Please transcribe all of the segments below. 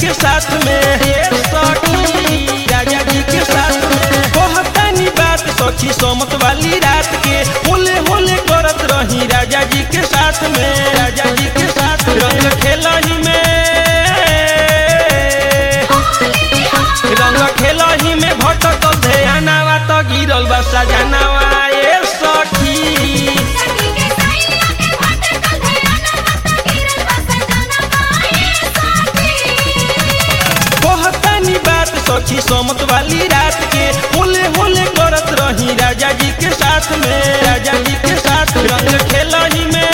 के साथ में हे सखी राजा जी के साथ में कहतानी बात सखी समत वाली रात के होले होले करत रही राजा जी के साथ में राजा जी के साथ रंग खेलही में रंग खेलही में भटकल ध्यानावा त गिरल बा सजनावा ए सखी सखी के सैया के भटकल ध्यानवा त गिरल बा सजनवा ए सखी कहतानी बात सखी समत वाली रात के होले होले करत रही राजा जी के साथ में राजा जी के साथ रंग खेलही में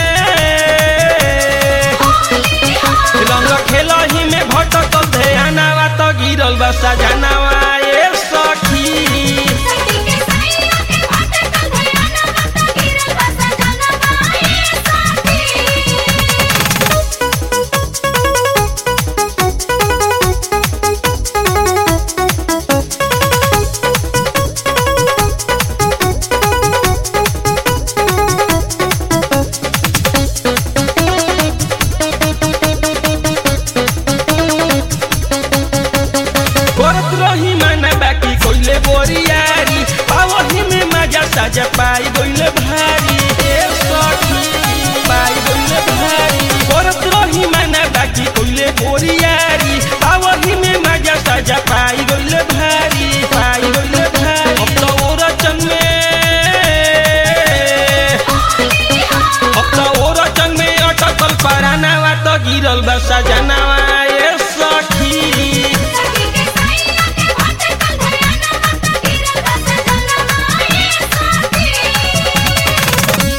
रंग खेलही में भटकल ध्यानावा त गिरल बा सजनावा ए सखी सखी के सैया के भटकल ध्यानवा त गिरल बा सजनवा ए सखी करत रही माना बाकी कोइले बोरियारी पावही में मजा साजा पाई गइले भारी ए सखी पाई गइले भारी करत रही माना बाकी कोइले बोरियारी पावही में मजा साजा पाई गइले भारी पाई गइले भारी अब तो ओरचन में अब तो ओरचन में अटकल परानावा त गिरल बा सजनावा ए सखी सखी के सैया के भटकल ध्यानवा त गिरल बा सजनवा ए सखी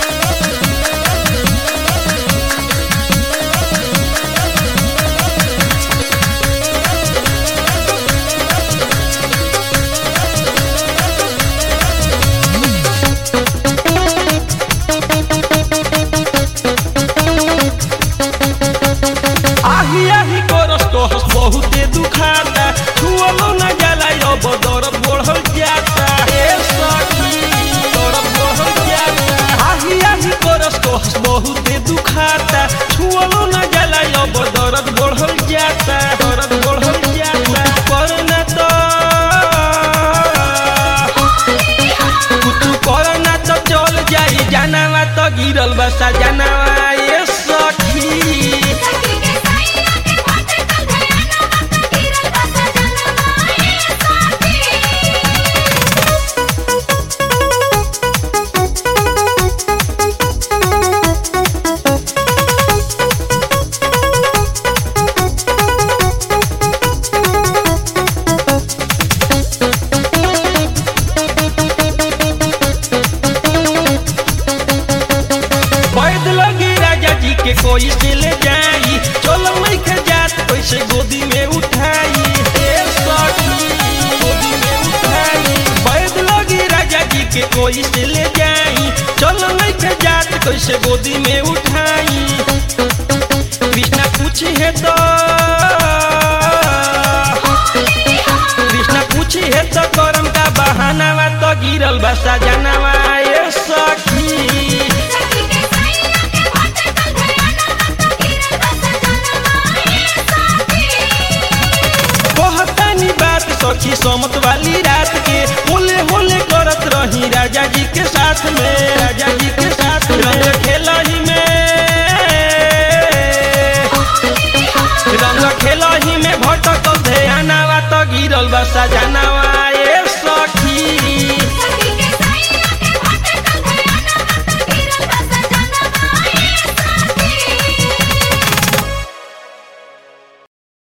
आही आही करस कहस बहुते दुखाता छुअलो न जाला अब दर्द बढ़ल जाता हे सखी दर्द बढ़ल जाता आही आही करस कहस बहुते दुखाता छुअलो न जाला अब दर्द बढ़ल जाता दर्द बढ़ल जाता करना तो कुछ करना तो चल जाई जानवा तो गिरल बसा जानवा ये सखी सखी के सैया के भटकल ध्यानवा त गिरल बा सजनवा ए सखी बैद लगी राजा जी के कोई से ले जाई चलो नहीं के जात कैसे गोदी में उठाई ए सखी गोदी में उठाई बैद लगी राजा जी के कोई से ले जाई चलो नहीं के जात कैसे गोदी में उठाई कृष्णा पूछी है तो कृष्णा पूछी है तो करम का बहानावा तो गिरल बसा जानवा ए सखी सखी के सैया के भटकल ध्यानवा त गिरल बा सजनवा ए सखी कहतानी बात सखी समत वाली रात के होले होले करत रही राजा जी के साथ में राजा जी के साथ रंग खेलही में रंग खेलही में भटकल ध्यानावा त गिरल बा सजनावा